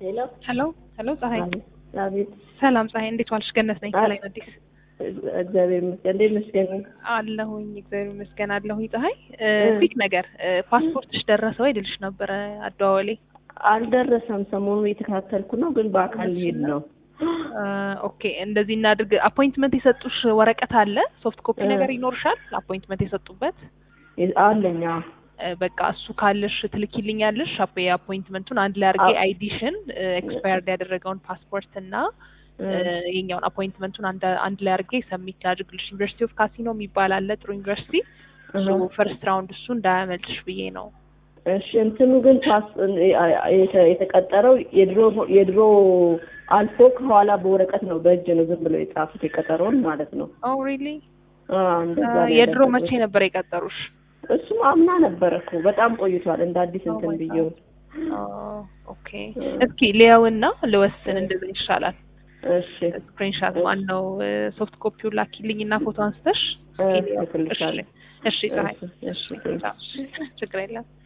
ሄሎ ሄሎ ሄሎ፣ ፀሐይ አቤት። ሰላም ፀሐይ፣ እንዴት ዋልሽ? ገነት ነኝ ከላይ አዲስ እግዚአብሔር ይመስገን። እንዴት ነሽ ገነት? አለሁኝ። እግዚአብሔር ይመስገን አለሁኝ። ፀሐይ ፊክ ነገር ፓስፖርትሽ ደረሰ ወይ ልልሽ ነበረ አደዋወሌ። አልደረሰም። ሰሞኑን እየተከታተልኩ ነው፣ ግን በአካል ሊሄድ ነው። ኦኬ እንደዚህ እናድርግ። አፖይንትመንት የሰጡሽ ወረቀት አለ? ሶፍት ኮፒ ነገር ይኖርሻል? አፖይንትመንት የሰጡበት አለኛ። በቃ እሱ ካለሽ ትልኪልኛለሽ። የአፖይንትመንቱን አንድ ላይ አድርጌ አይዲሽን፣ ኤክስፓየርድ ያደረገውን ፓስፖርት እና የኛውን አፖይንትመንቱን አንድ ላይ አድርጌ ሰሚት ላድርግልሽ። ዩኒቨርሲቲ ኦፍ ካሲኖ የሚባል አለ፣ ጥሩ ዩኒቨርሲቲ። ፈርስት ራውንድ እሱ እንዳያመልጥሽ ብዬ ነው። እሺ እንትኑ ግን ፓስ የተቀጠረው የድሮ የድሮ አልፎ ከኋላ በወረቀት ነው፣ በእጅ ነው ዝም ብለው የጻፉት የቀጠረውን ማለት ነው። ኦ ሪሊ? እንደዛ የድሮ መቼ ነበር የቀጠሩሽ? እሱም አምና ነበረ እኮ በጣም ቆይቷል። እንደ አዲስ እንትን ብዬው። ኦኬ እስኪ ሊያውና ልወስን፣ እንደዛ ይሻላል። እሺ ስክሪንሻት ማን ነው ሶፍት ኮፒውን ላኪልኝና ፎቶ አንስተሽ። እልክልሻለሁ። እሺ ፀሐይ፣ እሺ ችግር የለም።